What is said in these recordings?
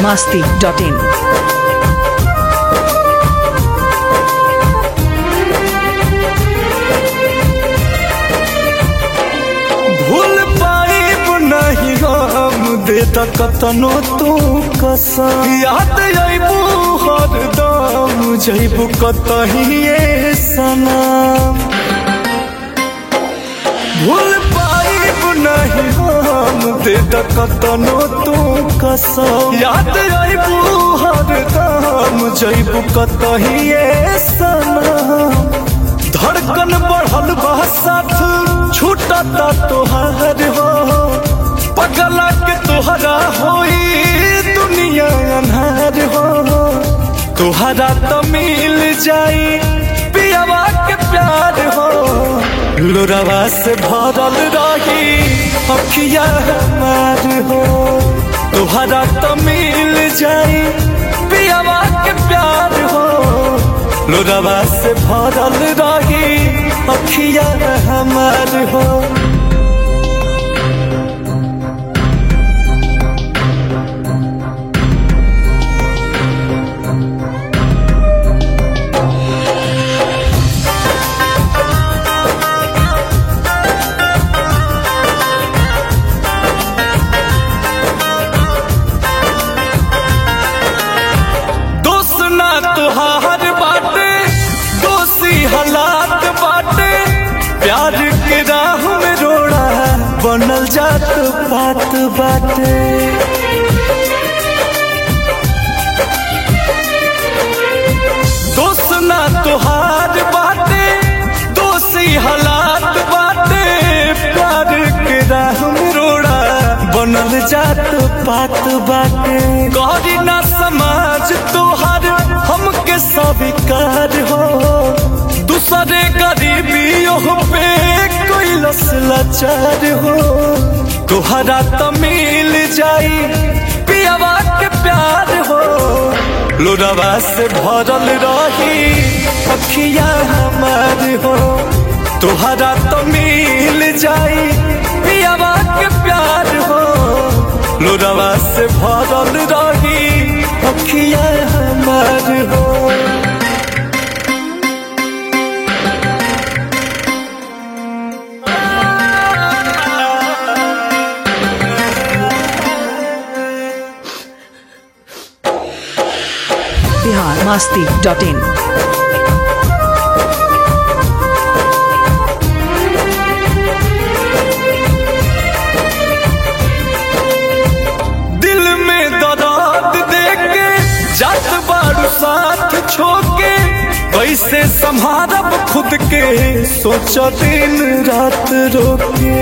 masti.in. भूल पाइब नहीं हम दे कतनो तू कसम याद अबू हरदम जैबू कतहिए सनम भूल पाइब नहीं हम दे कतनो तू कसम याद अबू हरदम जैबू कतहिए सनम धड़कन बढ़ल बा साथ छूटता तोहार हो पगला के तोहरा होई दुनिया अन्हार हो तोहरा तो मिल जाई पियावा के प्यार हो लोरावा से भरल रही अखिया हमार हो तोहरा तो मिल जाई पियावा के प्यार हो लोरावा से भरल रही अखिया हमार हो दोस्त ना तुहार बाटे दोषी हालात बाटे प्यार के राह में रोड़ा बनल जात बात बाटे दोस्त ना तुहार बाटे दोषी हालात बाटे प्यार के राह में रोड़ा बनल जात बात बाटे गौरी ना समाज तोहार हमके स्वीकार हो दूसरे गरीबियों पे कोई लस लाचार हो तोहरा तो मिल जाई पियावा के प्यार हो लोरावा से भरल रही अखिया हमार हो तोहरा तो मिल जाई पियावा के प्यार हो लोरावा से भरल रही अखिया हमार हो Bihar masti.in. दिल में दर्द देके जात बारू साथ छोके वैसे संभारब खुद के सोच दिन रात रोके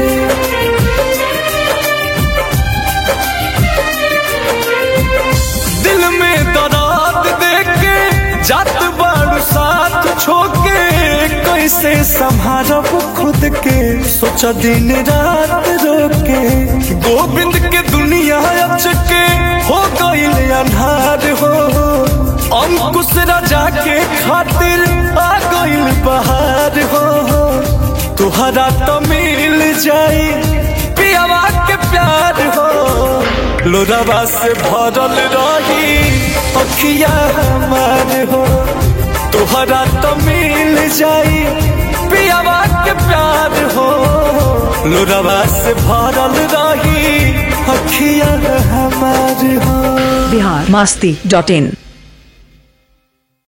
दिल में दर्द देके जात बारू साथ छोके कैसे संभारब खुद के सोच दिन रात रोके गोविंद के दुनिया अचके हो गईल अन्हार हो अंकुश राजा के खातिर आ गईल बहार हो तुहरा तो मिल जाई पियावा के प्यार हो लोरावा से भरल रही अखिया हमार हो तुहरा तो मिल जाई पियावा के प्यार हो लोरावा से भरल रही अखिया हमार हो Bihar masti.in.